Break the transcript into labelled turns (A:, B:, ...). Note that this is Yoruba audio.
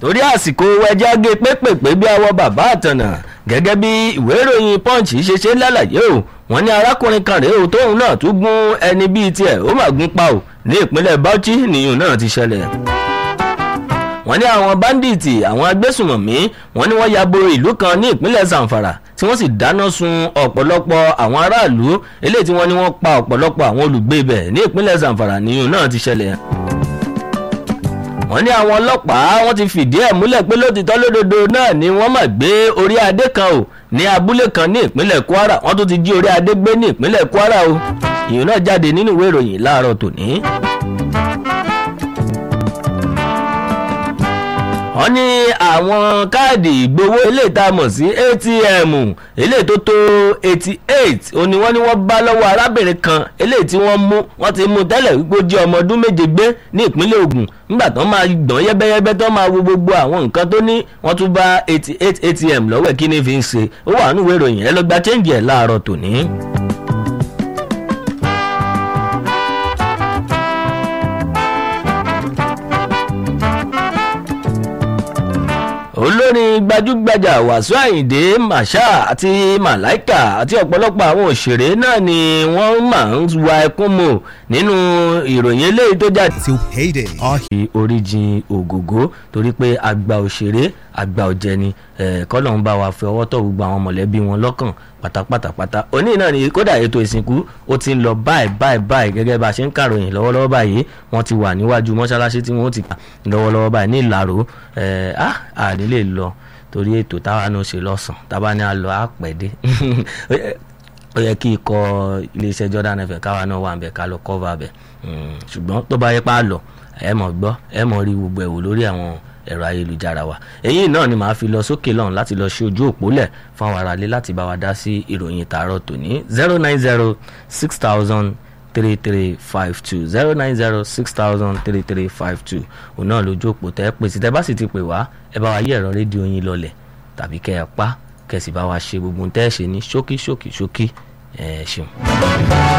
A: torí àsìkò ẹja gé pépèpé bí awọ bàbá àtànà gẹ́gẹ́ bí ìwé ìròyìn punch ṣe ṣe lálàyé o wọ́n ní arákùnrin kan rèé o tóun náà tún gún ẹni bíi tiẹ̀ ó mà gún pa o ní ìpínlẹ̀ bauchi nìyẹn náà ti ṣẹlẹ̀ wọ́n ní àwọn báńdíìtì àwọn agbésùmọ̀mí wọ́n ní wọ́n ya bo ìlú kan ní ìpínlẹ̀ zamfara tí wọ́n sì dáná sun ọ̀pọ̀lọpọ̀ àwọn aráàlú eléyìí tí wọ́n ní wọ́n pa ọ̀pọ̀lọpọ̀ àwọn olùgbé ibẹ̀ ní ìpínlẹ̀ zamfara nìyẹn náà ti ṣẹlẹ̀ wọ́n ní àwọn ọlọ́pàá wọ́n ti fìdí ẹ̀ múlẹ̀ pé lótìtọ́ lódodo náà ni wọ́n mà gbé orí adé kan o ní abúlé kan ní ìpínlẹ̀ kwara wọ́n tún ti jí orí adé gbé ní ìpínlẹ̀ kwara o ìyẹn náà jáde nínú ìwé ìròyìn láàárọ̀ tòní. wọ́n ní àwọn káàdì ìgbowó eléyìí tá a mọ̀ sí atm eléyìí tó tó eighty eight òun ni wọ́n ní wọ́n bá lọ́wọ́ arábìnrin kan eléyìí tí wọ́n mú wọ́n ti mú tẹ́lẹ̀ wípé ó jẹ́ ọmọ ọdún méje gbé ní ìpínlẹ̀ ogun nígbà tó máa gbọ̀n yẹ́bẹ́yẹ́bẹ́ tó máa wo gbogbo àwọn nǹkan tó ní wọ́n tún bá eighty eight atm lọ́wọ́ ẹ̀ kí ni fi ń ṣe ó wà nínú ìwé ìròyìn ẹ lọ gba chẹ́ǹgì ẹ̀ láàárọ̀ tòní. olórin gbajúgbajà wàsíù àyìndé màṣá àti màláìkà àti ọ̀pọ̀lọpọ̀ àwọn òṣèré náà ni wọ́n máa ń wa ẹkún mọ̀ nínú ìròyìn eléyìí tó jáde.
B: till payday. Our
A: fi oríjìn ògògó torí pé àgbà òṣèré àgbà ọ̀jẹ̀ni kọ́lọ́n bá wa fi ọwọ́ tọ̀ gbogbo àwọn mọ̀lẹ́bí wọn lọ́kàn pátápátápátá òní náà ni kódà ètò ìsìnkú ó ti ń lọ báyìí báyìí báyìí gẹ́gẹ́ bá a ṣe ń kàròyìn lọ́wọ́lọ́wọ́ báyìí wọ́n ti wà níwájú mọ́ṣáláṣí tí wọ́n ti kà lọ́wọ́lọ́wọ́ báyìí ní ìlàró àní lè lọ torí ètò táwa náà ṣe lọ́sàn tábà ní a lọ àpẹ̀dé ó yẹ kí ikọ̀ iléeṣẹ́ Jordan FM káwa náà wà ń bẹ̀ ká lọ cover bẹ̀ ṣùgbọ́n tó bá yẹ pa á lọ ẹ mọ̀ gbọ́ ẹ mọ̀ rí gbogbo ẹ̀wò lórí àwọn ẹ̀rọ ayélujára wa èyí náà ni màá fi lọ sókè lọ́hùn láti lọ ṣe ojú òpó lẹ̀ fún àwọn aráalé láti bá wa dá sí ìròyìn tààrọ̀ tòní zero nine zero six thousand three three five two zero nine zero six thousand three three five two òun náà lójú òpó tẹ́ pè sí tẹ́ bá sì ti pè wá ẹ bá wa yí ẹ̀rọ rédíò yín lọlẹ̀ tàbí kẹ́ ẹ pa kẹ́ sì bá wa ṣe gbogbo tẹ́ ẹ ṣe ní ṣókí ṣókí ṣókí ẹ ṣeun.